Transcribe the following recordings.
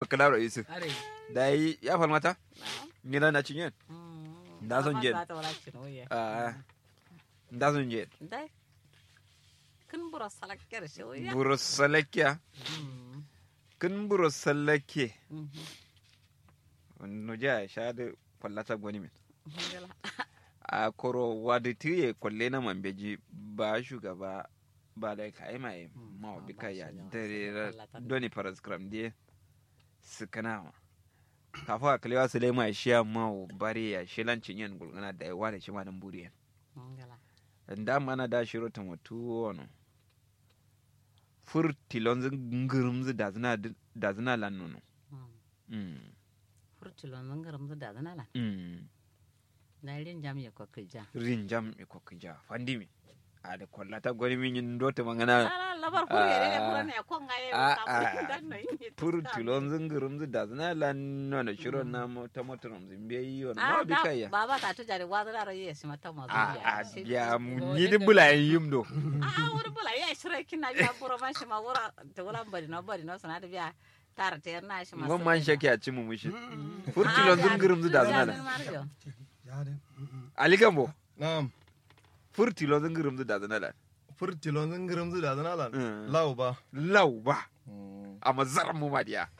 klaro isu are dai ya falmata ngila na cinyen Mm. Da son Mama jen. za ta wala cin oye. ah nda son je Dai. Kin bura salakkar shi oye. buro salakia Mm. kin buro salake Mhm. no ja sha da fallata gwani min Ngala. a koro wadi tiye kwalle na mambeji ba shugaba ba da ka yi mai ma ba bika ya shi yawa, dare sai ra- fallata. doni paraskram die sukana ma kafa a kalewa su lema shi ya ma bari ya shi lancin yin gulgana da yawa da shi ma nan buri Ngala. da mana da shiro ta mutu wani fur tilon zingirmzi da zina da zina lan nono Mm. Mm, Furtulon mun garam da da nala. mm. Na rin jam ya kokija. rin jam e kokija fandimi a da kwallata gwani min yin dota mangana Ala labar furu ya ne furu ne kon ga ye. Ah, ka ah. furu dan nan yi. fur tilon zingirimzi da zina lan nono shiro na mo- ta motorom zimbe yi wani Ah, ma bi da kaya baba ta tuja da wazo da rayi shi mata mazu a a Shi- ya Oh, ni di ita- bula yim do Ah, wuri bula ya shirai kina biya buro man shi ma wura ta wura bari no bari no sana da biya tara ta yarna shi ma. ngon man shake a ci mu mushi fur Ah, tilon biya- zingirimzi da zina biya lan Mario. Yare. Mm-mm. ali gambo Naam. fur tilon zingirimzi da zina lan Furtilon zan zu da zana lan. Mm. Lau ba. lau ba amma zaran mu ma diya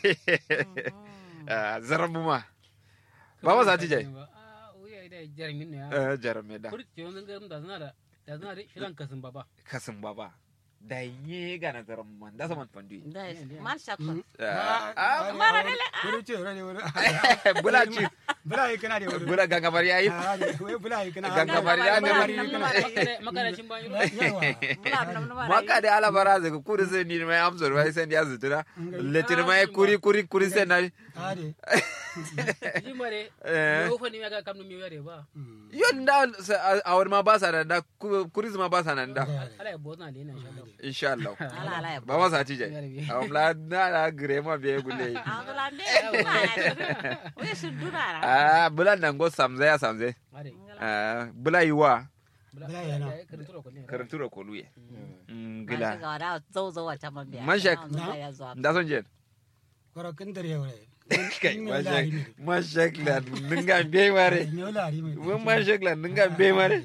Ah, zaran mu ma Baba za ta je? ah uya da jarmin ne ya Eh, jarame da furti yon garam da zana da da zana da shilan kasin baba kasin baba da yi ga na zaran mu man da saman fandu Da man shakon. Ah, Ah, mara wuri- dele, wuri ce, wuri- wuri- bula ci Bula yi kana da wuri. bula gangamar yayi Ah, da- wai bula yi kana. Gangamar ya ne Gangamar mari- yi kana. Makara- makarashin bayan Yawa. Mula nam nam maka da ala bara zai kuri sai ni mai amsar wai sai ya zutura letir mai kuri kuri kuri sai na Ah, de. ji mare Eh. yo fa ni ga kam mi yare ba Mm. yon da sa- a wani ma ba sa nan da ku- kuri ma ba sa nan da ala ya bozna le na insha Allah insha Allah Ala ala ya. ba ma sa ci je a wala na na gire ma be gule Ah, mula ne. Wai shi durara. ah bula nan go samze ya samze are ah bula yiwa Bala yana. karantura ko ne karantura ko luye Gila. gila Ga da zo zo wata man biya. Man shak. Na ya zo. da son je Kwaro kin dare wuri. kai Kin ma yau shak lari ne. ma shak la ninga be mare Kin yau lari ne. wani ma shak la ninga be mare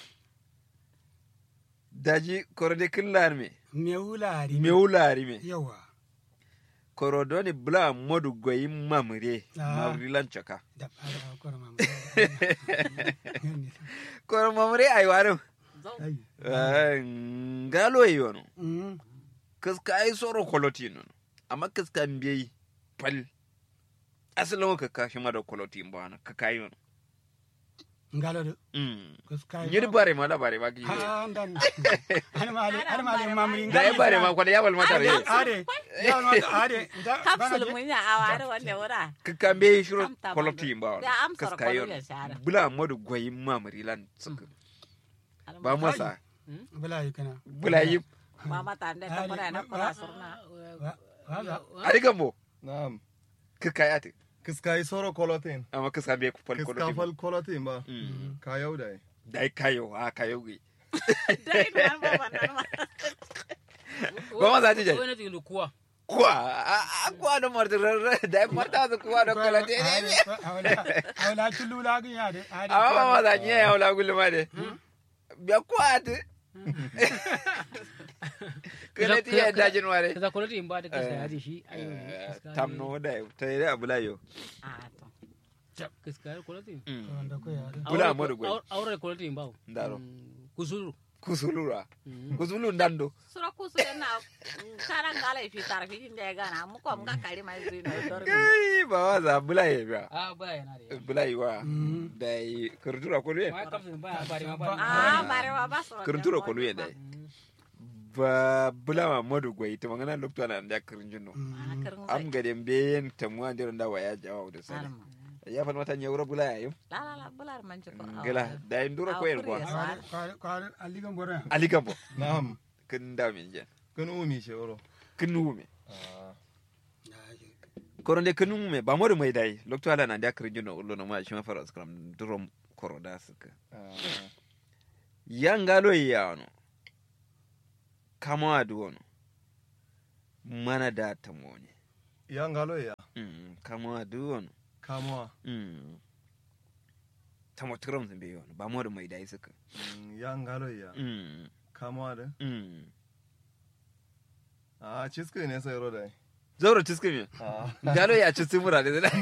daji korode killar me Meu lari. me wulari me Yawa. korodoni bula modu goyi mamre Ah. mamri lanchaka Da da kwaro ma. koro mamre ay warum Zo. Ai. ngalo yono Mm. kaska ay soro koloti non amma kaska mbiyi pal asalin ka kashi ma da koloti mbana ka kayi yono Ngalo do. mm Kuskai. nyiri bare ma da bare ma ki Ah, dan. Har mali, har mali mamri. da ay bare ma kwada yawal mata re Ade. Ya ma ade. Da Kapsul mun ya aware wanda wura. ka ka mbiyi shiro Am ta koloti bandu. mbana Da amsar kaska kwalo yono ya shara. bula modu goyi mamri lan suka ba masa Bala yi kana. bula yi Ba mata da ta mura na kula surna. Wa- Waza. ari gambo Naam. ka kayate Kiska yi soro kolotin. amma kaska mbiyi pal Kiska koloti fal kolotin ba. Mm. Ka yau da yi. dai kayo a kayo gi Dai man ba wannan ma. Ba ma za ta je. wani tindu kuwa kuwa a a- kuwa da marta da marta da kuwa da koloti ne Awla chulu la gi ade. Ade. amma ba ma za ki ya wala gulma de biya kuwa ta kala ti ya dajin ware kaza kwalati in ba da kasa ya ji shi ayo tamno da ta yi da bula yo Ah, to. kaska kwalati Wanda ko ya ade. Bula Amadu Gwai. aure kwalati in ba Ndaro. kusuru kusulura kusulu ndando Sura kusu yana karan gala fi tarfi inda ya gana mu ko mga kari mai zuri na dormi. kai ba wa za bula ye biya a ba yana da bula yi wa da yi kurtura ko luye ma kafin ba bari ma ba Ah, bare wa ba sura. kurtura ko luye da yi ba bula ma modu gwai ta magana lokto na da kurjin no Ah, karin am zai. gade mbeyen tamuwa ndiron da waya jawa da sare Arma. ya fa mata nyawra bula ya yo La la la bular man ji ko. gila da yin dura ko yin kwa Kwar kwar kwar aligan bora. ali gambo Naam. kin da min je Kun umi shi oro. kin nume Ah. koronde kin nume ba modu mai dai lokto ala na da kurjin no ullo no ma shi ma fara skram durom koro da suka Ah. yangalo yano kama aduono mana da tamone ya ngalo ya Mm, kama duwon kamuwa Mm. tamo tiram zin be yon ba mo da mai dai suka Mm, ya ngalo ya Mm, kamuwa da mm. a cisko ne sai ro dai zauro ciski me a galo ya ci mura da zai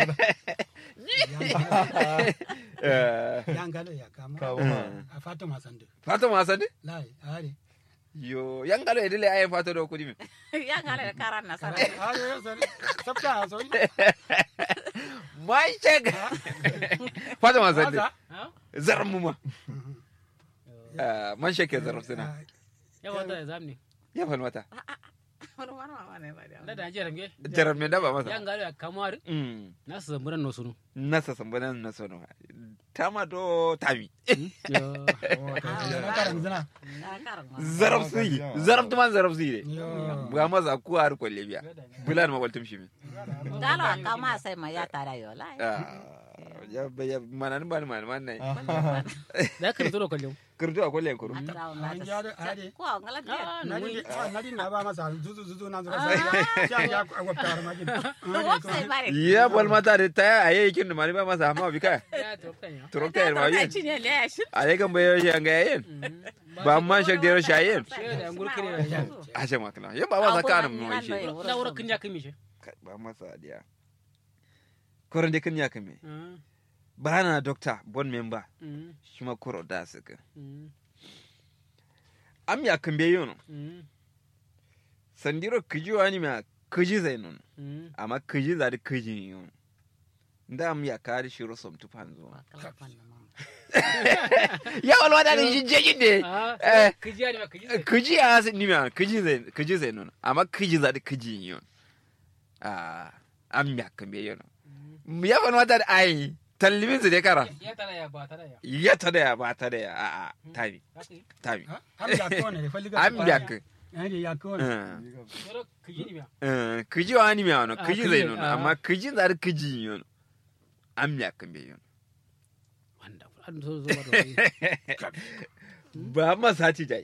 Eh, yangalo ya kama kamuwa a fata masande fata ma sani lai are yo yan galo ya dile ayin fata da kudi me ya ngale da karan nasara are so sabta so mai cek fata ma sani Waza? zarar mu ma Eh, man shake zarar suna yawa da zamni ya fal mata wani wani mama ne ba da da da jere nge jarar me da ba ya masa ngalo ya kamar Mm, na su zamburan no sunu nasa sambanan na sono tama do tami yo na karan zina na karan ma zarab su yi zarab tuman zarab su yi yo ga maza ku har kwalle biya bulan ma waltum shi me ngalo akama sai ma ya tara yo lai Ah, ya ya mana ni bani mana mana da ka zo kallon kurdu a kwalle kuru atara on an ya da are ko ngala dia ah na no di na di na ba masa zuzu zuzu na zura sai ya ya wata ma gin wo sai bare ya bol mata da ta aye kin mani ba masa amma bika ya to kan ya turokta ya ma ta yin cinye le ya shi aye kan bayo shi an ga yin ba man shak da shi ayin da ngul kire ya a ce makala yan ba masa kana mu shi da wura kin ya kimi shi ba masa dia koran de kin ya kame ba na doctor bon member shi ma koro da su ka am ya kan be yono sandiro kiji wani ma kiji zai nun amma kiji za da kiji yono da am ya kari shi rosom tufan zuwa ya walwa da ni jeji de ah kiji ya ne ma kiji kiji ya ni ma kiji zai kiji zai nun amma kiji za da kiji yono ah am ya kan be yono ya fa wata da ai tallimin su dai kara ya tara ya ba tara ya ya ta da ya ba ta da ya a a tabi tabi am ya ko ne falli ga am ya ka ai ya ko ne yoro kiji ne ma kiji wa ni mi ano Ah, kiji kiji, zai nun ah. amma kiji za da kiji yono am ya kan be yono wanda an so zo ba ba ma sati jai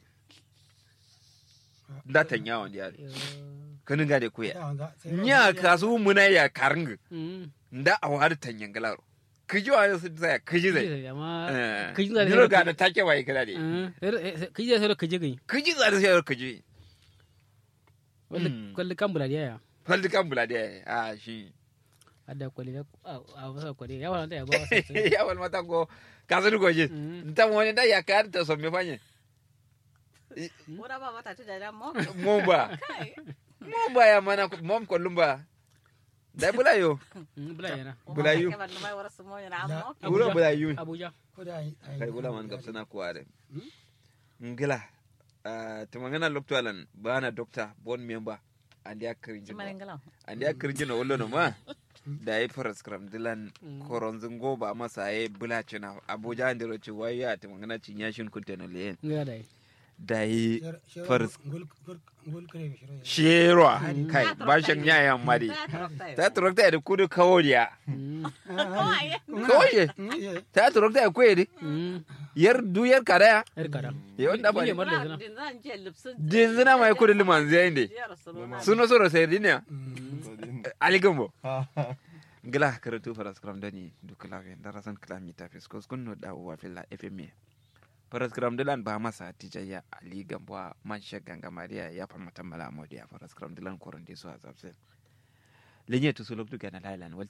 da tan yawon da yare kanin gade kuya nya kasu muna ya karng nda a wari tan yangalaro kiji wa su tsaya kiji zai amma kiji da Niro ga da take wai kira de kiji da sai kiji gani kiji za da sai kiji wanda Mm. kwalli kan bula ya faldi kan bula de a shi ada kwalli a wasa kwalli ya wala da ya ba wasa ya wal mata ko kasu ko ji Mm. ta wani da ya kar ta so me fanye ora ba mata tu da mo mo ba mo ba ya mana mom ko lumba dai bula yo bula yana Bulayu. ke ban mai wara su mo na mo bula bula yu abuja ko da ai kai bula man gab sana ko are ngila to mangana loktalan bana doctor bon member andi akrinji marin ngala andi akrinji no wollo no ma da yi faras kram dilan koronzin goba masa ya bula cina abuja andi ro ci waya to mangana cinya shin kunte no le ngara dai da yi faras gul gul kare shiro sherwa kai bashin yayan mari ta turokta da kudu kaworiya kawoye ta turokta da kwedi yar du yar kadaya yar kada ya wanda ba Ni ne mar da zina din zan je lipsin dinzina mai kudu liman zai ne suno soro sai dinya aligambo ha gila karatu faras kram dani dukla ve darasan klami ta fis kos kunno da wa filla fm faras kram dilan ba masa tijaya ali gambo man shaganga maria ya fa mata mala modi ya faras kram dilan koronde so azabse lenye to sulok du gana lailan wal